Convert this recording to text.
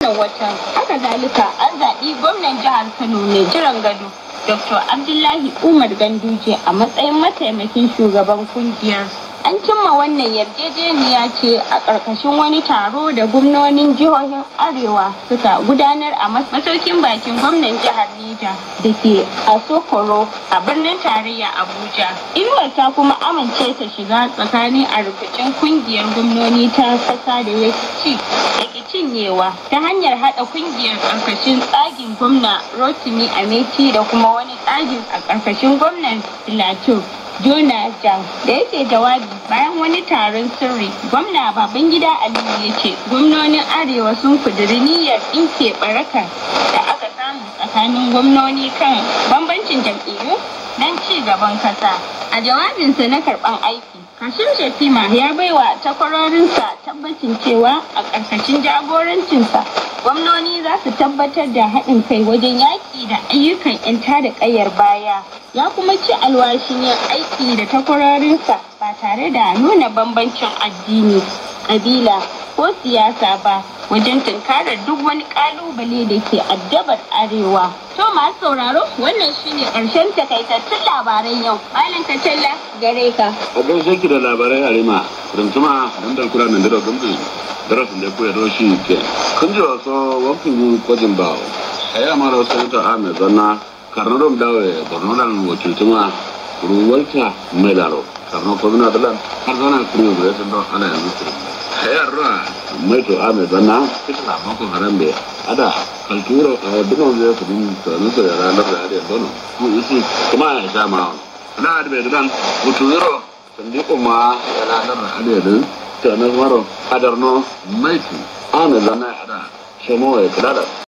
wannan watan haka zalika an zaɓi gwamnan jihar kano mai jiran gado dr abdullahi umar ganduje a matsayin mataimakin shugaban kungiyar an cimma wannan yarjejeniya ce a ƙarƙashin wani taro da gwamnonin jihohin arewa suka gudanar a masaukin bakin gwamnan jihar Neja da ke a sokoro a birnin tarayya abuja inuwar ta kuma amince ta shiga tsakanin a rikicin kungiyar gwamnoni ta kasa da ya ci cinyewa ta hanyar haɗa kungiyar ƙarƙashin tsagin gwamna rotimi ameti da kuma wani tsagin a ƙarƙashin gwamnan filato Jona Jam da yake jawabi bayan wani taron sirri gwamna Babangida Aliyu ya ce gwamnonin Arewa sun kuduri niyyar ɗinke baraka da aka samu tsakanin gwamnoni kan bambancin jam'iyyu don ci gaban kasa. A jawabinsa na karɓan aiki, Kashim Shatima ya baiwa takwarorinsa tabbacin cewa a ƙarƙashin jagorancinsa gwamnoni za su tabbatar da haɗin kai wajen yaƙi da ayyukan 'yan tada ƙayar baya ya kuma ci alwashin yin aiki da takwarorinsa ba tare da nuna bambancin addini ƙabila ko siyasa ba wajen tunkarar duk wani ƙalubale da ke addabar arewa to masu sauraro wannan shine ƙarshen takaitattun labaran yau malam kacalla gare ka a gaishe ki da labarai harima rantuma dan da kura nan da gambi darasin da ku ya doshi ke kun ji wasu wakil kwajin bawo aya mara sanata ahmed zanna karnarom dawe borno dan wakiltuma ruwalta mai laro karno ko bina dalan har zana kuru da sun don ana yanzu kuru hayar ruwa mai to ahmed zanna kita na mako harambe ada kalturo a dunon zai kudin tsanin da ranar da ada dono ku isi kuma ya sha ma na da bai dan mutu zero sandi kuma ya ranar da ada din tsanin maro adarno mai tu ahmed zanna ada shemo ya kula da